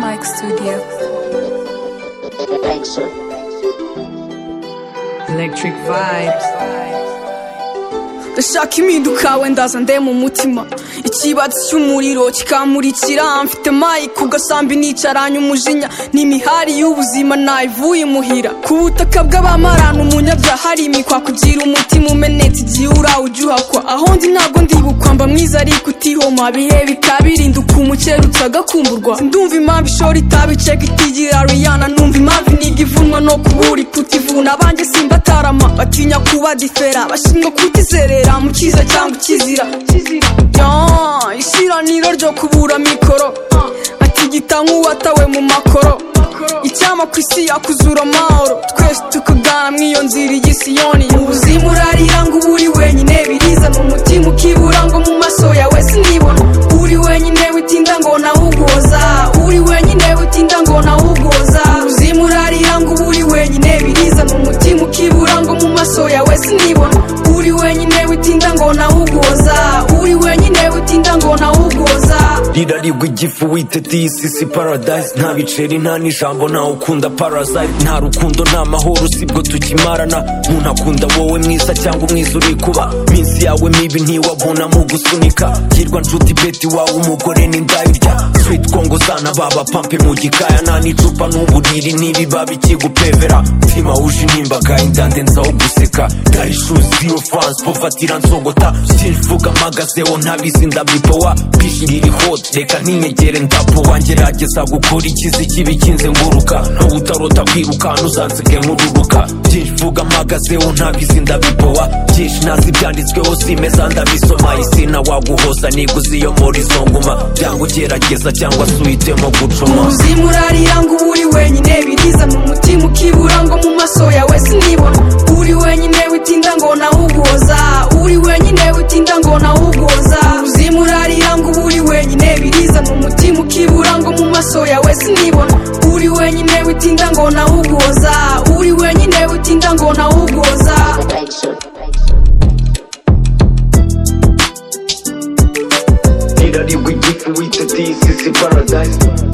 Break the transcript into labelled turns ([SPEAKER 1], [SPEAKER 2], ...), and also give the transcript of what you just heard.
[SPEAKER 1] Black Studio. Electric vibes.
[SPEAKER 2] ndashaka impinduka wenda ndemu umutima ikibatsi cy'umuriro kikamurikira mfite mayi ku gasambi nicaranye umujinya ni imihari y'ubuzima nayivuye imuhira ku butaka bw'abamarana umunyabyaha ari imikwa kugira umutima umenetse igihe urawujuhakwa aho ndi ntabwo ndibukwa mba mwiza ariko utihoma bihe bikabirinda uko umukerutse agakumburwa ndumva impamvu ishora itabi ceka itigira riyana numva impamvu iniga ivunwa no kubura ikutivuna abanjye simbatarama batinya kuba difera bashinzwe kutizerera mu cyiza cyangwa ikizira Yeah, ishiraniro ryo kubura mikoro atigita nk'uwatawe mu makoro icyama ku isi yakuzura amahoro twese tukagana mw'iyo nzira igisiyoni mu buzima urarira ngo uba uri wenyine birizana umutima ukibura ngo mu maso yawe sinibona uri wenyine witinda ngo nawugoza uri wenyine witinda ngo nawugoza mu buzima urarira ngo uba uri wenyine birizana umutima ukibura ngo mu maso yawe sinibona uri wenyine witinda ngo nawugoza uri wenyine witinda ngo nawugoza
[SPEAKER 3] rirarigwa igifu witete iyi si si paradise nta biceri nta n'ijambo nta ukunda parasite nta rukundo nta mahoro sibwo tukimarana umuntu akunda wowe mwiza cyangwa umwiza uri kuba minsi yawe mibi ntiwabona mu gusunika hirwa nshuti beti wawe umugore n'indayirya sweet kongo zana baba pampe mu gikaya nta n'icupa n'uburiri n'ibiba bikigupevera mutima wuje inimbaga indande nzaho guseka garishu zero france pofatira nsogota sinvuga mpagazeho ntabizi ndabipowa bishirira hot reka ntinyegere ndapo wangerageza gukora ikizi kibi kinze nguruka ntawe utarota kwiruka ntuzansiga nkururuka byinshi vuga mpagazeho ntabizi ndabipowa byinshi ntazi ibyanditsweho simeza ndabisoma isi waguhoza niguze iyo muri izo nguma byanga ugerageza cyangwa se uhitemo gucuma
[SPEAKER 2] ubuzima urarira ngo uba uri wenyine birizana umutima ukibura ngo mu maso yawe sinibona uri wenyine witinda ngo nawugoza uri wenyine witinda ngo nawugoza ubuzima urarira ngo uba uri wenyine birizana umutima ukibura ngo mu maso yawe sinibona uri wenyine witinda ngo nawugoza uri wenyine witinda ngo nawugoza
[SPEAKER 3] rirarigwa igifu witete iyi si si paradise